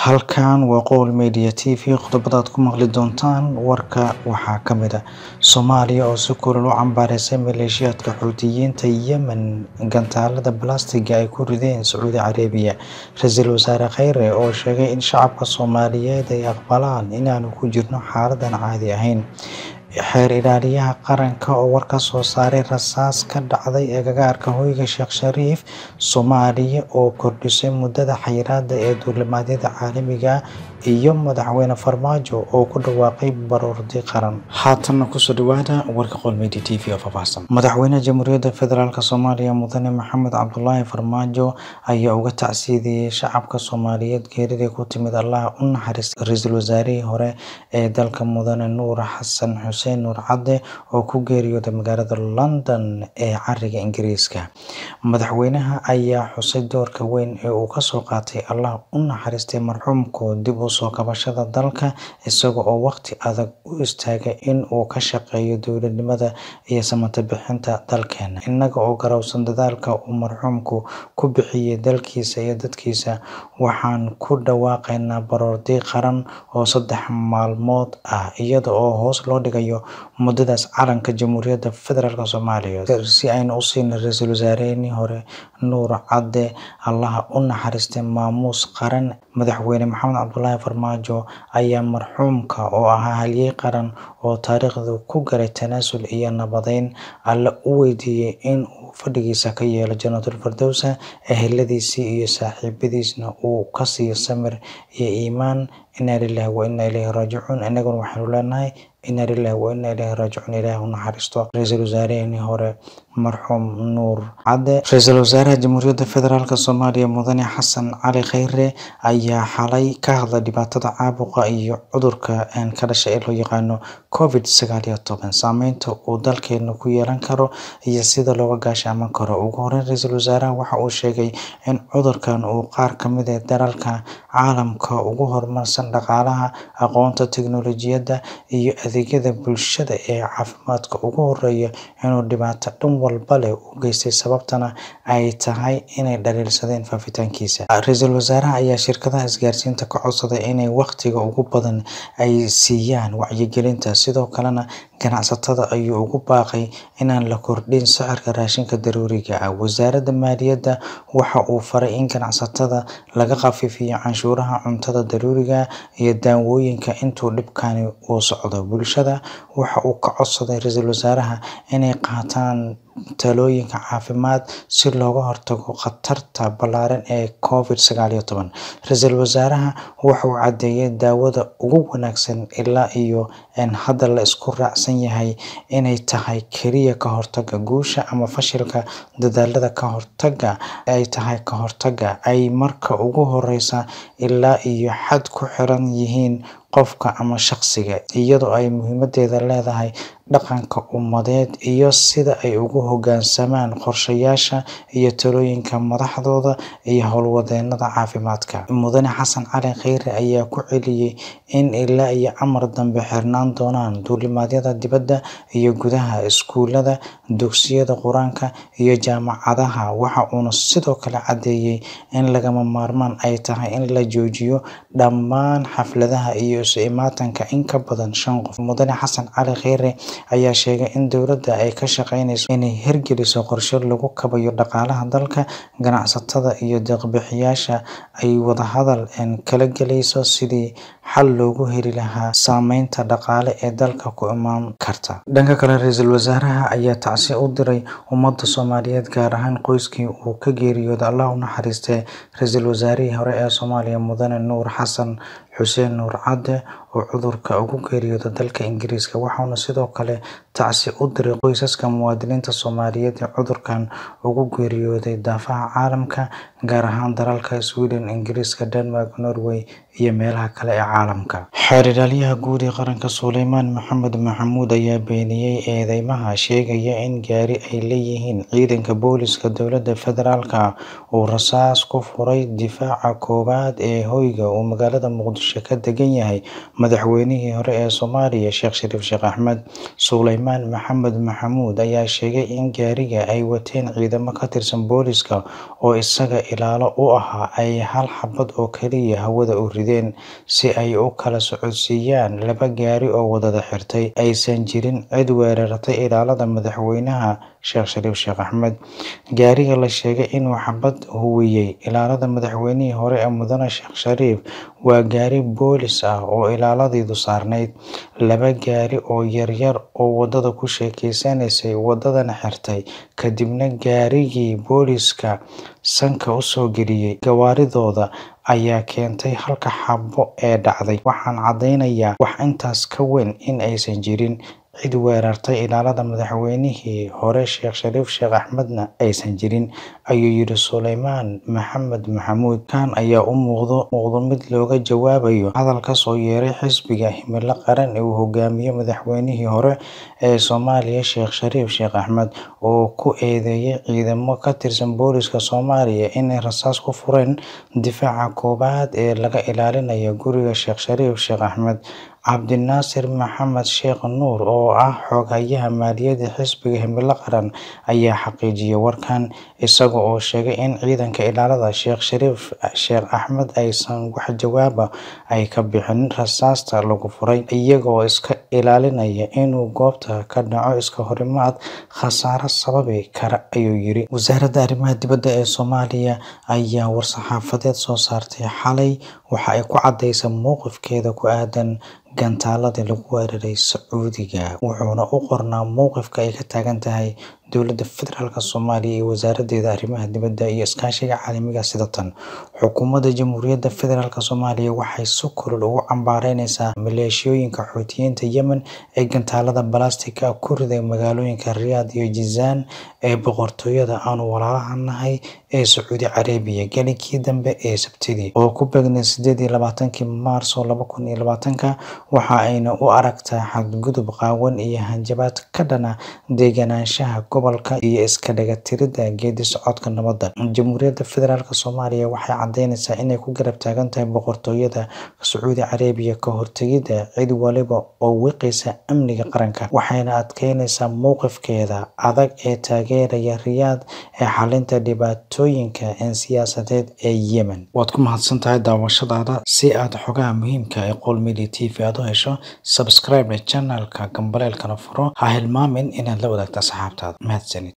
Halkan waa Qowl Media TV qodobada aad ku maqli doontaan warka waxaa ka mid ah Soomaaliya oo si kulul u cambaareysay maleeshiyaadka Xuutiyiinta Yemen gantaalada balaastigga ay ku rideen Sacuudi Carabiya Ra'iisul Wasaare Kheyre oo sheegay in shacabka Soomaaliyeed ay aqbalaan inaanu ku jirno xaalad aan caadi ahayn Xeer Ilaaliyaha Qaranka oo war ka soo saaray rasaas ka dhacday agagaarka hoyga Sheekh Shariif Soomaaliya oo kordhisay muddada xayiraadda ee duulimaadyada caalamiga ah iyo Madaxweyne Farmaajo oo ku dhawaaqay baroordi qaran haatanna kusoo dhawaada warka Qowl Media TV oo faahfaahsan Madaxweynaha Jamhuuriyadda Federaalk Soomaaliya Mudane Maxamed Cabdullaahi Farmaajo ayaa uga tacsiyeeyay shacabka Soomaaliyeed geeridii ku timid Allaha u naxariistay Ra'iisul Wasaarihii hore ee dalka Mudane Nuur Xasan Xuseen Nuur Cadde oo ku geeriyooday magaalada London ee cariga Ingiriiska madaxweynaha ayaa xusay doorka weyn ee uu ka soo qaatay Allaha u naxariistay marxuumka dib u soo kabashada dalka isaga oo waqti adag u istaagay in uu ka shaqeeyo dowladnimada iyo samatabbixinta bixinta dalkeena innaga oo garowsan dadaalka uu marxuumku ku bixiyay dalkiisa iyo dadkiisa waxaan ku dhawaaqaynaa baroordi qaran oo saddex maalmood ah iyada oo hoos loo dhigayo muddadaas calanka Jamhuuriyadda Federaalk Soomaaliya si aynu u siino Ra'iisul Wasaarihii hore Nuur Cadde Allaha u naxariistay maamuus qaran Madaxweyne Maxamed Cabdullaahi Farmaajo ayaa marxuumka oo ahaa halyay qaran oo taariikhda ku galay tanaasul iyo nabadeyn Alle u weydiiyay in uu fadhigiisa ka yeelo Jannatul Firdaws eheladiisa iyo saaxiibadiisana uu ka siiyo samir iyo iimaan Inna Lillahi wa Inna Ilayhi Raajicuun innaguna waxaanu leenahay Inna Lillahi wa Inna Ilayhi Raajicuun Ilaahay u naxariisto Ra'iisul Wasaarihii hore marxuum Nuur Cadde Ra'iisul Wasaaraha Jamhuuriyadda Federaalk Soomaaliya Mudane Xasan Cali Kheyre ayaa xalay ka hadlay dhibaatada caabuqa iyo cudurka ka dhashay ee loo yaqaano Covid sagaal iyo toban saameynta uu dalkeena ku yeelan karo iyo sida looga gaashaamo karo ugu horreyn Ra'iisul Wasaaraha waxa uu sheegay in cudurkan uu qaar ka mid ah dalalka caalamka ugu horumarsan dhaqaalaha aqoonta tiknoolajiyadda iyo adeegyada bulshada ee caafimaadka ugu horreeya inuu dhibaato dhan walba leh u geystay sababtana ay tahay inay dhaliilsadeen faafitaankiisa Ra'iisul Wasaaraha ayaa shirkadaha isgaarsiinta ka codsaday inay waqtiga ugu badan ay siiyaan wacyigelinta sidoo kalena ganacsatada ayuu ugu baaqay inaan la kordhin sicirka raashinka daruuriga ah Wasaaradda Maaliyadda waxa uu faray in ganacsatada laga khafiifiyo canshuuraha cuntada daruuriga ah iyo daawooyinka intuu dhibkani uu socdo bulshada waxa uu ka codsaday Ra'iisul Wasaaraha inay qaataan talooyinka caafimaad si looga hortago khatarta ballaaran ee Covid sagaal iyo toban Ra'iisul Wasaaraha waxa uu caddeeyay daawada ugu wanaagsan ilaa iyo hadda la isku raacsan yahay inay tahay kaliya ka hortagga guusha ama fashilka dadaallada ka hortagga ay tahay ka hortagga ay marka ugu horreysa ilaa iyo xad ku xiran yihiin qofka ama shaqsiga iyadoo ay muhiimadeeda leedahay dhaqanka ummadeed iyo sida ay ugu hoggaansamaan qorshayaasha iyo talooyinka madaxdooda iyo howlwadeennada caafimaadka Mudane Xasan Cali Kheyre ayaa ku celiyay in ilaa iyo amar dambe xirnaan doonaan duulimaadyada dibadda iyo gudaha iskuulada dugsiyada Quraanka iyo jaamacadaha waxa uuna sidoo kale caddeeyay in lagama maarmaan ay tahay in la joojiyo dhammaan xafladaha iyo isu imaatinka in ka badan shan qof Mudane Xasan Cali Kheyre ayaa sheegay in dowladda ay ka shaqeyneyso inay hirgeliso qorshe lagu kabayo dhaqaalaha dalka ganacsatada iyo deeq-bixiyayaasha ay wadahadal kala galayso sidii xal loogu heli lahaa saameynta dhaqaale ee dalka ku imaan karta dhanka kale Ra'iisul Wasaaraha ayaa tacsiye u diray ummadda Soomaaliyeed gaar ahaan qoyskii uu ka geeriyooday Allaha u naxariistay Ra'iisul Wasaarihii hore ee Soomaaliya Mudane Nuur Xasan Xuseen Nuur Cadde oo cudurka ugu geeriyooday dalka Ingiriiska waxaana sidoo kale tacsiye u diray qoysaska muwaadiniinta Soomaaliyeed ee cudurkan ugu geeriyooday daafaha caalamka gaar ahaan dalalka Sweden Ingiriiska Denmark Norway iyo meelaha kale ee caalamka Xeer-Ilaaliyaha Guud ee Qaranka Sulaymaan Maxamed Maxamuud ayaa beeniyay eedeymaha sheegaya in gaari ay leeyihiin ciidanka booliska dowladda federaalk uu rasaas ku furay difaaca koowaad ee hoyga uu magaalada Muqdisho ka degan yahay madaxweynihii hore ee Soomaaliya Sheekh Shariif Sheekh Axmed. Sulaymaan Maxamed Maxamuud ayaa sheegay in gaariga ay wateen ciidamo ka tirsan booliska oo isaga ilaalo u ahaa ay hal xabad oo kaliya hawada u rideen, si ay u kala socodsiiyaan laba gaari oo wadada xirtay, aysan jirin cid weerartay ilaalada madaxweynaha Sheekh Shariif Sheekh Axmed. Gaariga la sheegay inuu xabad huwiyay ilaalada madaxweynihii hore Mudane Sheekh Shariif waa gaari boolis ah oo ilaaladiisu saarneyd. Laba gaari oo yaryar oo wadada ku sheekeysanaysay wadadana xirtay, kadibna gaarigii booliska sanka u soo geliyay gawaaridooda ayaa keentay halka xabbo ee dhacday. Waxaan caddeynayaa wax intaas ka weyn in aysan jirin cid weerartay ilaalada madaxweynihii hore Sheekh Shariif Sheekh Axmedna aysan jirin, ayuu yiri Sulaymaan Maxamed Maxamuud. Kan ayaa u muuqda mid looga jawaabayo hadal ka soo yeeray xisbiga Himilo Qaran ee uu hogaamiyo madaxweynihii hore ee Soomaaliya Sheekh Shariif Sheekh Axmed, oo ku eedeeyay ciidamo ka tirsan booliska Soomaaliya inay rasaas ku fureen difaaca koowaad ee laga ilaalinayo guriga Sheekh Shariif Sheekh Axmed. Cabdinaasir Maxamed Sheekh Nuur oo ah xoghayaha maaliyadda xisbiga Himilo Qaran ayaa xaqiijiyay warkan, isaga oo sheegay in ciidanka ilaalada Sheekh Shariif Sheekh Axmed aysan wax jawaab ah ka bixin rasaasta lagu furay, iyagoo iska ilaalinaya inuu goobta ka dhaco iskahorimaad khasaare sababi kara, ayuu yiri. Wasaaradda Arrimaha Dibadda ee Soomaaliya ayaa war-saxaafadeed soo saartay xalay waxa ay ku caddeysay mowqifkeeda ku aaddan gantaaladii lagu weeraray Sacuudiga, wuxuuna u qornaa mowqifka ay ka taagan tahay dowladda federaalk Soomaaliya iyo wasaaraddeeda arrimaha dibadda iyo iskaashiga caalamiga ah sida tan. Xukuumadda Jamhuuriyadda Federaalk Soomaaliya waxay si kulul ugu cambaareyneysaa maleeshiyooyinka Xuuthiyiinta Yemen ee gantaalada balaastigga ah ku riday magaalooyinka Riyaadh iyo Jizaan ee boqortooyada aanu walaalaha nahay ee Sacuudi Carabiya gelinkii dambe ee Sabtidii, oo ku beegneyd sideed iyo labaatankii Maarso laba kun iyo labaatanka, waxa ayna u aragtaa xadgudub qaawan iyo hanjabaad ka dhan ah degenaanshaha gobolka iyo iska dheelitirnaanta geeddi-socodka nabadda. Jamhuuriyadda Federaalk Soomaaliya waxay caddeyneysaa inay ku garab taagan tahay boqortooyada Sacuudi Carabiya ka hortagida cid waliba oo wiiqaysa amniga qaranka, waxayna adkeyneysaa mowqifkeeda adag ee taageeraya Riyaadh ee xallinta dhibaatooyinka siyaasadeed ee Yemen. Waad ku mahadsantahay daawashadaada. Si aad xogaha muhiimka ah ee Qowl Media TV aad u hesho, subscribe channelka, gambaleelkana furo. Ha hilmaamin inaad la wadaagto asxaabtaada. Mahadsanid.